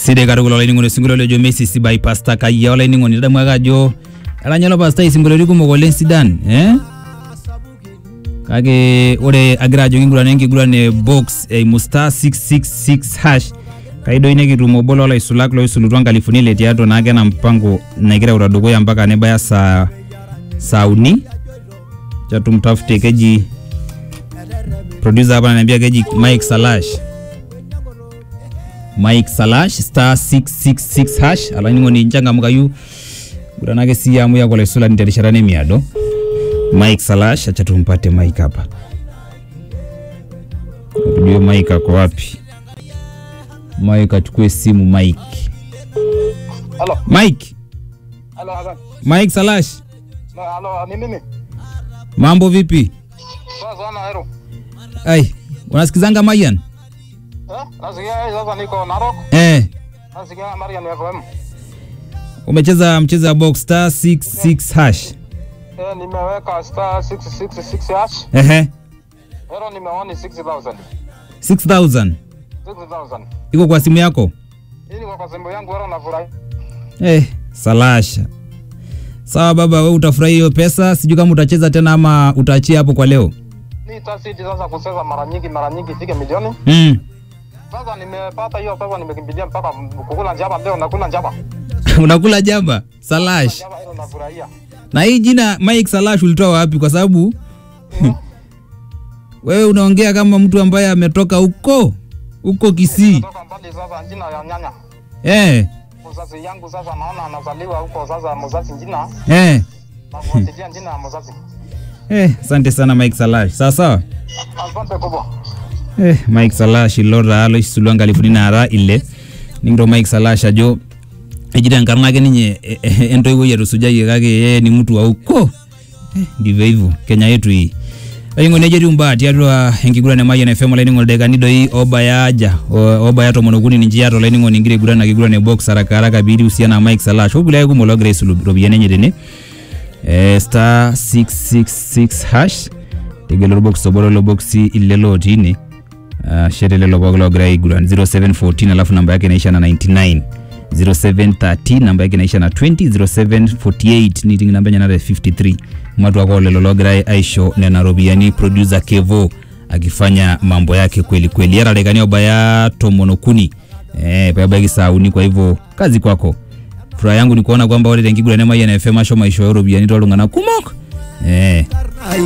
sidai katukul olainining'oni osinkolio lejo Messi sibai pasta kayia olainining'oni tadamu ake ajo etanya pasta isinkolioti kumok oleng sidan eh? kake ore agira ajo kingurana enkiguran e box eimu star 666 hash kaidoi nekitum obo loolaisulak loisulutua nkalifuni ile tiatua naake ena mpango nagira aura dukuya mpaka nebaya saa saa uni chatumtafute keji producer hapa ananiambia keji Mike Salash Mike Salash star 666 hash alainining'oni nchangamukayu guranake siya amu yako laisulani terishata nemiado Mike Salash acha tumpate Mike hapa tujue Mike ako wapi Mike achukue simu Mike Halo, Mike halo Hassan. Mike Salash Na halo, ni mimi. mambo vipi Sasa sana hero. ai unasikizanga Mayan Eh? Nasikia sasa niko Narok. eh Nasikia Marian FM. umecheza mchezo wa box star 66 hash Eh, nimeweka star 666 hash. ehe Hero nimeoni 6000. 6000 6000. iko kwa simu yako Hii ni kwa simu yangu hero nafurahi. eh Salasha sawa baba we utafurahi hiyo pesa sijui kama utacheza tena ama utaachia hapo kwa leo Ni tasiti sasa kucheza mara nyingi mara nyingi ifike milioni. mm. Sasa nimepata hiyo pesa nimekimbilia mpaka kukula njaba leo nakula njaba. unakula jamba Salash Njaba hilo nafurahia. na hii jina Mike Salash ulitoa wapi kwa sababu wewe unaongea kama mtu ambaye ametoka huko huko Kisii Kutoka mbali sasa jina ya nyanya. eh Mzazi yangu sasa naona anazaliwa huko sasa mzazi jina. eh Nafuatilia jina ya mzazi. eh asante sana Mike Salash sawa sawa Asante kubwa. eh Mike Salash ilora alo isulua nkalifuni nara ile ningiro Mike Salash ajo ejita enkarna ake ninye eh, eh, entoiwoi etusujayie kake yeye ni mtu wa huko eh, ndivyo hivyo Kenya yetu hii Aingo neje etiu mbaa tiatua enkiguran e Mayian FM olainining'oni dakikani doi obaya aja o- obaya tomon okuni ninche iata olainining'oni ingira aiguran ina kiguran e box haraka haraka piitiu husiana na Mike Salash okulie ake kumok logira aisulu iropiyiani enye tene eh, star 666 hash tegelo orbox obo lelo boksi ile lotii ine uh, shet lelo pooki logira aiguran 0714 alafu namba yake inaisha na 99 0713 namba yake inaisha na 20 0748 niting namba enye nata 53 mwatu wako lelo logira aisho nena ropiyiani producer kevo akifanya mambo yake kweli kweli yara dakikani obaya tomon okuni eh, pebaiki saa uni kwa hivyo kazi kwako furaha yangu ni kuona kwamba ore tenkiguran e Mayian FM ashomo aishooyo ropiyiani toltung'anak kumok eh.